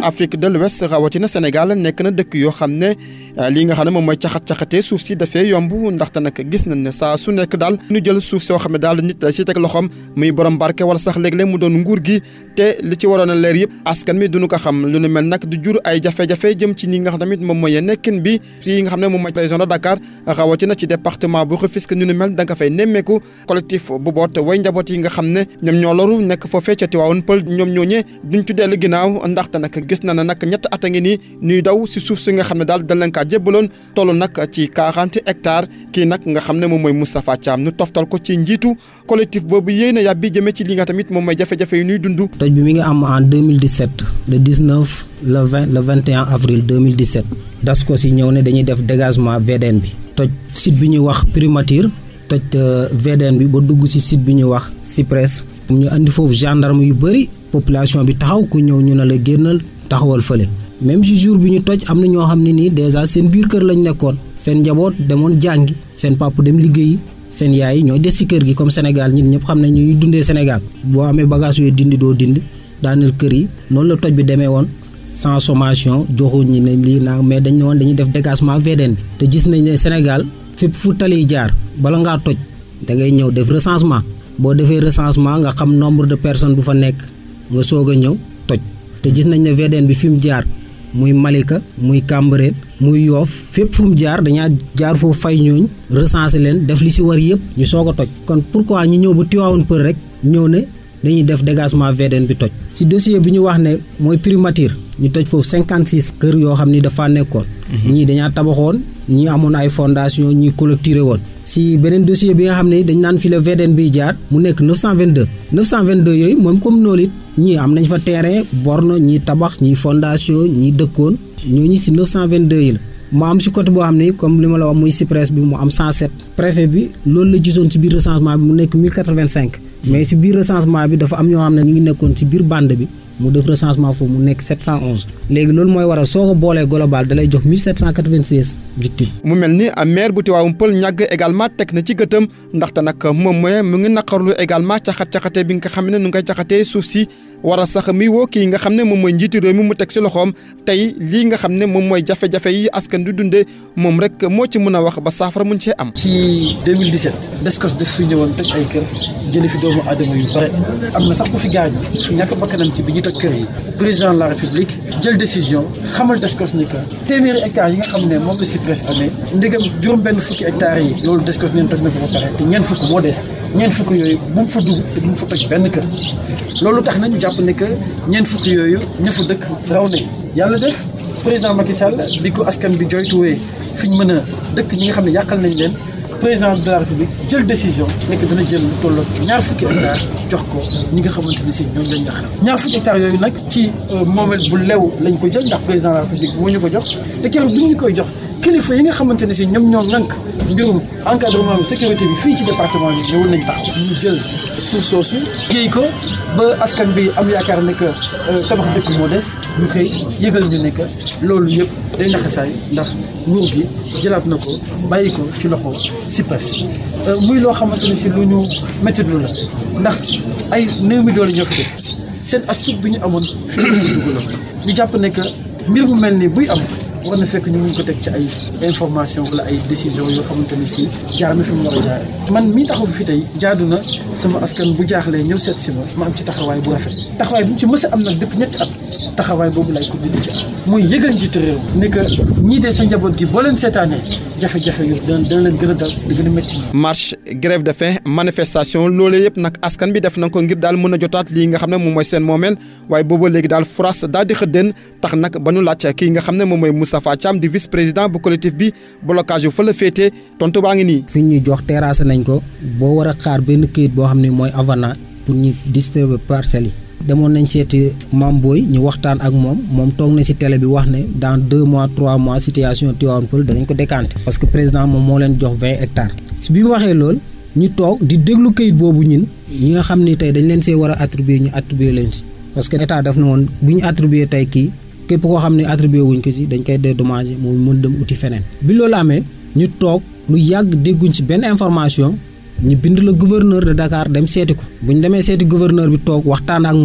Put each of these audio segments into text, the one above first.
Afrique de l'Ouest rawatina Sénégal nekk na dëkk yoo xam ne lii nga xam ne moom mooy caxat-caxatee suuf si dafee yomb ndaxte nag gis nañ ne saa su nekk daal ñu jël suuf soo xam ne daal nit da si teg loxoom muy borom barke wala sax léeg-léeg mu doon nguur gi te li ci waroon a leer yëpp askan mi duñu ko xam lu nu mel nag du jur ay jafe-jafe jëm ci ni nga xam tamit moom mooy nekkin bi fii nga xam ne moom mooy région de Dakar rawatina ci département bu Rufisque ñu nu mel da nga fay nemmeeku collectif bu boot way njaboot yi nga xam ne ñoom ñoo loru nekk foofee ca Tivaouane Peulh ñoom ñooñee duñ ci dellu ginnaaw ndaxte nag gis na ne nag ñett at a ngi nii ñuy daw si suuf si nga xam ne daal dañ leen kaa jébbaloon toll nag ci 40 hectares kii nag nga xam ne moom mooy Moustapha Thiam ñu toftal ko ci njiitu collectif boobu yéen a yàbbi jëmee ci li nga tamit moom mooy jafe-jafe yi ñuy dund. toj bi mi ngi am en 2017 le 19 le 20 le 21 avril 2017 Dascos yi ñëw ne dañuy def dégagement VDN bi toj site bi ñuy wax primature toj VDN bi ba dugg ci site bi ñuy wax Cyprès ñu andi foofu gendarme yu bëri population bi taxaw ku ñëw ñu ne la génnal taxawal fële même si jour bi ñu toj am na ñoo xam ne nii déjà seen biir kër lañ nekkoon seen njaboot demoon jàngi seen papa dem liggéeyi seen yaay ñooy des ci kër gi comme Sénégal ñun ñëpp xam nañ ñu ñuy dundee Sénégal boo amee bagage yooyu dindi doo dindi daaneel kër yi noonu la toj bi demee woon sans sommation joxuñ ñi ne lii naa mais dañ ne woon dañuy def dégagement VDN bi te gis nañ ne Sénégal fépp fu tali yi jaar bala ngaa toj da ngay ñëw def recensement boo defee recensement nga xam nombre de personnes bu fa nekk nga soog a ñëw toj te gis nañ ne VDN bi fi mu jaar muy Malika muy Cambérène muy Yoff fépp fu mu jaar dañaa jaar foofu fay ñooñ recenser leen def li si war yëpp ñu soog a toj kon pourquoi ñu ñëw ba Tivaouane Peulh rek ñëw ne dañuy def dégagement VDN bi toj si dossier bi ñu wax ne mooy primature ñu toj foofu 56 kër yoo xam ni dafa nekkoon ñii dañaa tabaxoon ñii amoon ay fondation ñii clôturé woon si beneen dossier bi nga xam ne dañ naan fi la VDN biy jaar mu nekk 922 922 yooyu moom comme noonu it ñii am nañ fa terrain borne ñii tabax ñii fondation ñii dëkkoon ñooñu si 922 yi la mu am si côté boo xam ne comme li ma la wax muy Cyprès bi mu am 107 préfet bi loolu la gisoon si biir recensement bi mu nekk 1085 mais si biir recensement bi dafa am ñoo xam ne ñu ngi nekkoon si biir bande bi mu def recensement foofu mu nekk 711 léegi loolu mooy waral soo ko boolee global da lay jox 1796 victimes. mu mel ni maire bu Tivaouane Peulh ñàgg également teg na ci gëtëm ndaxte nag moom mooy mu ngi naqarlu également caxat caxatee bi nga xam ne nu ngay caxatee suuf si war a sax mi woo kii nga xam ne moom mooy njiitu réew mi mu teg si loxoom tey lii nga xam ne moom mooy jafe-jafe yi askan du dundee moom rek moo ci mën a wax ba saafara mun cee am. ci 2017 Descos def fi ñëwoon toj ay kër jëlee fi doomu aadama yu bare am na sax ku fi gaañu su ñàkk bakkanam ci bi ñu toj kër yi président de la république jël décision xamal Descos ni que téeméeri hectares yi nga xam ne moom la Cyprès amee ndegam juróom-benn fukki hectares yi loolu Descos neen toj na ko ba pare te ñeent fukk moo des ñeent fukk yooyu bu mu fa dugg te bu mu fa toj benn kër loolu tax nañu jàpp ne que ñeent fukk yooyu ña fa dëkk raw nañ yàlla def président Macky Sall bi ko askan bi joytuwee fi ñu mën a dëkk ñi nga xam ne yàqal nañ leen président de la république jël décision nekk dana jël lu toll ñaar fukki hectares jox ko ñi nga xamante ni si ñoom lañ yàqal ñaar fukki hectares yooyu nag ci moomeel bu lew lañ ko jël ndax président de la république moo ñu ko jox te keroog bi ñu koy jox kilifa yi nga xamante ne si ñoom ñoo ŋànk mbirum encadrement bi sécurité bi fii ci département bi ñëwoon nañ tax ñu jël suuf soosu géey ko ba askan bi am yaakaar ne que tabax dëkk moo des ñu xëy yëgal ñu ne que loolu yëpp day naxasaay ndax nguur gi jëlaat na ko bàyyi ko ci loxo Cyprès muy loo xamante ne si lu ñu métti lu la ndax ay néew mi doole ñoo fi dëkk seen astuce bi ñu amoon fi ñu dugg la ñu jàpp ne que mbir mu mel ni buy am war na fekk ñu mun ko teg ci ay information wala ay décision yoo xamante ne si jaar na fi mu war a jaare man mii taxaw fi tey jaadu na sama askan bu jaaxlee ñëw seet si ma ma am ci taxawaay bu rafet taxawaay bu mu ci mës a am nag depuis ñetti at taxawaay boobu lay ko di ci am muy yëgal njiitu réew ne que ñii de sa njaboot gi boo leen seetaanee jafe-jafe yu dana dana leen gën a dal di gën a métti marche grève de faim manifestation loolee yëpp nag askan bi def na ko ngir daal mën a jotaat lii nga xam ne moom mooy seen moomeel waaye booba léegi daal France daal di xëddeen tax nag ba nu laaj kii nga xam ne moom mooy Moustapha Thiam di vice président bu collectif bi blocage yu fa la féetee tontu baa ngi nii. fi ñu jox terrasse nañ ko boo war a xaar benn këyit boo xam ne mooy avenant pour ñu distribuer parcelles yi. demoon nañ seeti Mame Boye ñu waxtaan ak moom moom toog na ci télé bi wax ne dans deux mois trois mois situation Tivaouane Peulh danañ ko décanter. parce que président moom moo leen jox vingt hectares. si bi mu waxee loolu ñu toog di déglu këyit boobu ñun ñi nga xam ni tey dañ leen see war a attribuer ñu attribuer leen si. parce que état daf na woon bu ñu attribuer tey kii képp koo xam ne attribuer wuñ ko si dañ koy dédommager moom mën dem uti feneen. bi loolu amee ñu toog lu yàgg dégguñ ci benn information. ñu bind la gouverneur de Dakar dem seeti ko bu ñu demee seeti gouverneur bi toog waxtaan ak moom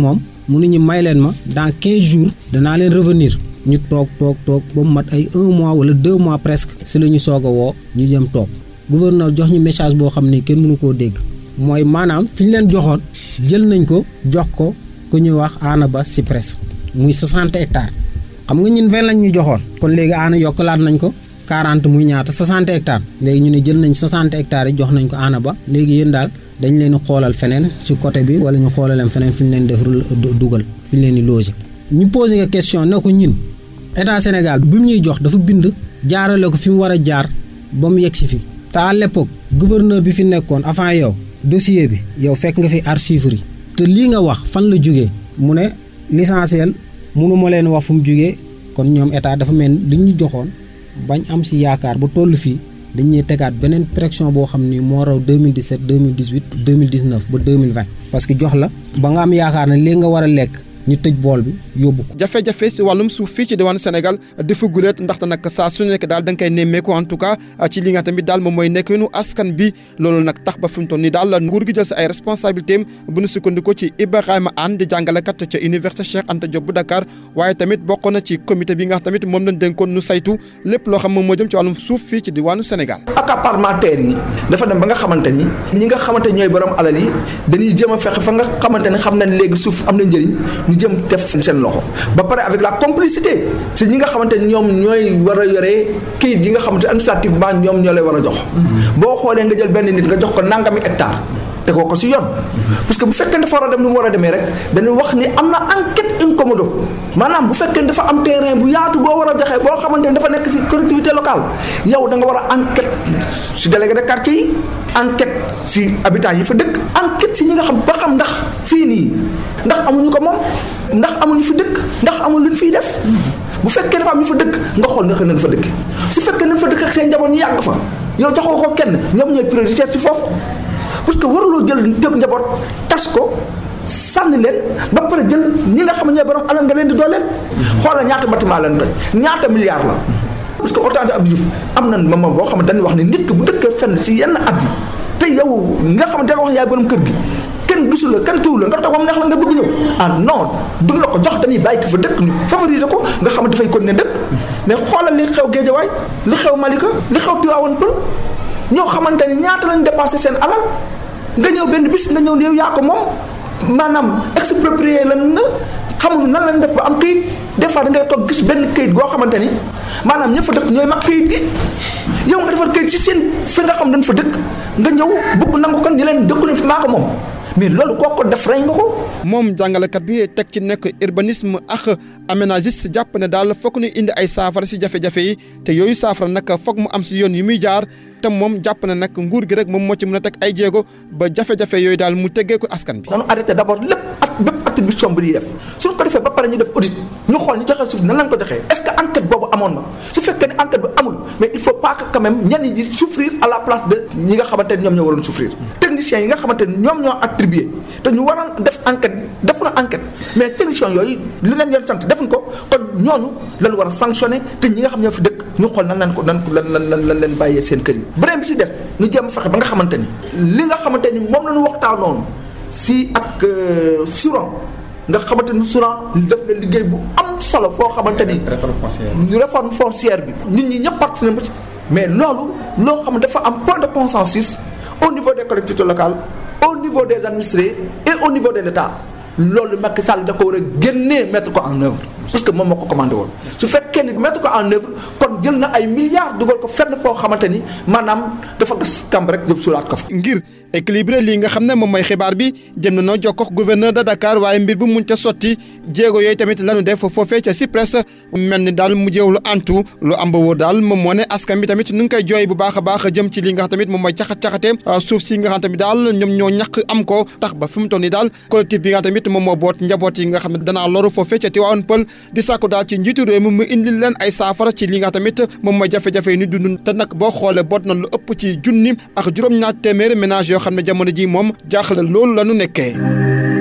mu ne ñu may leen ma dans quinze jours danaa leen revenir ñu toog toog toog ba mu mat ay un mois wala deux mois presque si la ñu soog a woo ñu jëm toog gouverneur jox ñu message boo xam ne kenn mënu koo dégg mooy maanaam fi ñu leen joxoon jël nañ ko jox ko ku ñuy wax aana ba si presse muy 60 hectares xam nga ñun 20 lañ ñu joxoon kon léegi aana yokkalaat nañ ko 40 muy ñaata 60 hectares léegi ñu ne jël nañ 60 hectares yi jox nañ ko aana ba léegi yéen daal dañ leen di xoolal feneen si côté bi wala ñu xoolal leen feneen fi ñu leen def dugal fi ñu leen di loger ñu posé ko question ne ko ñun état Sénégal bi mu ñuy jox dafa bind jaarale ko fi mu war a jaar ba mu yegg si fi te à l'époque gouverneur bi fi nekkoon avant yow dossier bi yow fekk nga fi archives yi te lii nga wax fan la jógee mu ne l'essentiel mënu ma leen wax fu mu jógee kon ñoom état dafa mel li ñu joxoon bañ am si yaakaar ba toll fii dañuy tegaat beneen pression boo xam ni moo raw 2017 2018 2019 ba 2020 parce que jox la ba nga am yaakaar ne léegi nga war a lekk ñu tëj bool bi yóbbu ko. jafe-jafe si wàllum suuf fii ci diwaanu Sénégal dafa guleet ndaxte nag saa su nekk daal da nga koy nemmeeku en tout cas ci li nga tamit daal moom mooy nekkinu askan bi loolu nag tax ba fi mu toll nii daal nguur gi jël si ay responsabilités am bu ñu sukkandikoo ci Ibrahima Anne di jàngalekat ca université Cheikh Anta Diop bu Dakar waaye tamit bokk na ci comité bi nga xam tamit moom lañ dénkoon nu saytu lépp loo xam moom moo jëm ci wàllum suuf fii ci diwaanu Sénégal. accaparement terre yi dafa dem ba nga xamante ni ñi nga xamante ñooy borom alal yi dañuy jéem a fexe fa nga xamante ni xam nañ léegi suuf am na njëriñ ñu jëm def seen loxo ba pare avec la complicité si ñi nga xamante ni ñoom ñooy war a yore kayit yi nga xamante administrativement ñoom ñoo lay war a jox boo xoolee nga jël benn nit nga jox ko nangami hectare tegoo ko si yoon parce que bu fekkee dafa war a dem ni mu war a demee rek dañuy wax ni am na enquête incommodo maanaam bu fekkee dafa am terrain bu yaatu boo war a joxe boo xamante ni dafa nekk si collectivité locale yow da nga war a enquête si délégué de quartier yi enquête si habitants yi fa dëkk enquête si ñi nga xam ba xam ndax fii nii ndax amuñu ko moom ndax amuñu fi dëkk ndax amul luñ fiy def bu fekkee dafa am ñu fa dëkk nga xool naka nañ fa dëkk su fekkee nañ fa dëkk ak seen njaboot ñu yàgg fa yow joxoo ko kenn ñoom ñooy prioritaire si foofu parce que waruloo jël tëb njaboot tas ko sànni leen ba pare jël ñi nga xam ne ñooy borom alal nga leen di dooleel. xoolal ñaata bâtiment leen toj ñaata milliards la. parce que autant de Abdou Diouf am na moment boo xam ne dañuy wax ne nit ki bu dëkkee fenn si yenn at yi te yow nga xam ne da nga wax yaay borom kër gi kenn gisul la kenn kiwul la nga toog moom neex la nga bëgg ñëw ah non duñ la ko jox dañuy bàyyi ko fa dëkk ñu favoriser ko nga xam ne dafay continuer dëkk mais xoolal li xew Géejawaay li xew Malika li xew Tivaouane Peulh ñoo xamante ni ñaata lañ dépensé seen alal nga ñëw benn bis nga ñëw ne yow yaa ko moom maanaam exproprié lan na xamuñu nan lañ def ba am këyit des fois da ngay toog gis benn këyit goo xamante ni maanaam ña fa dëkk ñooy mag këyit gi yow nga defar këyit ci seen fi nga xam dañ fa dëkk nga ñëw bëgg nangu ko ni leen dëkku leen fi maa ko moom mais loolu koo ko def rey nga ko. moom jàngalekat bi teg ci nekk urbanisme ak aménagiste jàpp ne daal fokk ñu indi ay saafara si jafe-jafe yi te yooyu saafara nag foog mu am si yoon yu muy jaar te moom jàpp na nag nguur gi rek moom moo ci mën a teg ay jéego ba jafe-jafe yooyu daal mu teggee ko askan bi. nanu arrêté d' abord lépp at bépp attribution bi ñuy def suñ ko defee ba pare ñu def audit ñu xool ñu joxe suuf nan lañ ko joxee est ce que enquête boobu amoon na su fekkee ne enquête bi amul mais il faut pas que quand même ñenn ñi souffrir à la place de ñi nga xamante ne ñoom ñoo waroon souffrir techniciens yi nga xamante ne ñoom ñoo attribué te ñu waroon def enquête defu na enquête mais techniciens yooyu li leen leen sant defuñ ko kon ñooñu lañ war a sanctionné te ñi nga xam ñoo fi dëkk ñu xool nan lañ ko nan ko lan lan lan leen bàyyee seen kër yi beneen bi si def ñu jéem a fexe ba nga xamante ni li nga xamante ni moom la ñu waxtaanoon si ak suran nga xamante ni suran def na liggéey bu am solo foo xamante ni. réforme foncière réforme foncière bi. nit ñi ñëpp participé nañ ci mais loolu loo xam ne dafa am point de consensus au niveau des collectivités locales au niveau des administrés et au niveau de l' état loolu Macky Sall da ko war a génnee mettre ko en œuvre parce que moom moo ko commandé woon su fekkee ni mettre ko en œuvre kon jël na ay milliards dugal ko fenn foo xamante ni maanaam dafa gas kamb rek jëm sulaat ko fa. ngir équilibré lii nga xam ne moom mooy xibaar bi jëm na noo jokkoo ak gouverneur de Dakar waaye mbir bu mun ca sotti jéego yooyu tamit lanu def foofee ca CIPRES mel ni daal mu jéew lu antu lu am ba wóor daal moom moo ne askan bi tamit nu ngi koy jooy bu baax a baax jëm ci li nga xam tamit moom mooy caxat-caxate suuf si nga xam tamit daal ñoom ñoo ñàkk am ko tax ba fi mu toll nii daal collectif bi nga tamit moom moo boot njaboot yi nga xam ne danaa loru foofee ca Tivaouane Peulh di sàkku daal ci njiitu réew mi mu indil leen ay saafara ci li nga tamit moom mooy jafe-jafe yi ni dund te nag boo xoolee boot na lu ëpp ci junni ak juróom-ñaar téeméeri ménage yoo xam ne jamono ji moom jaaxle loolu la ñu nekkee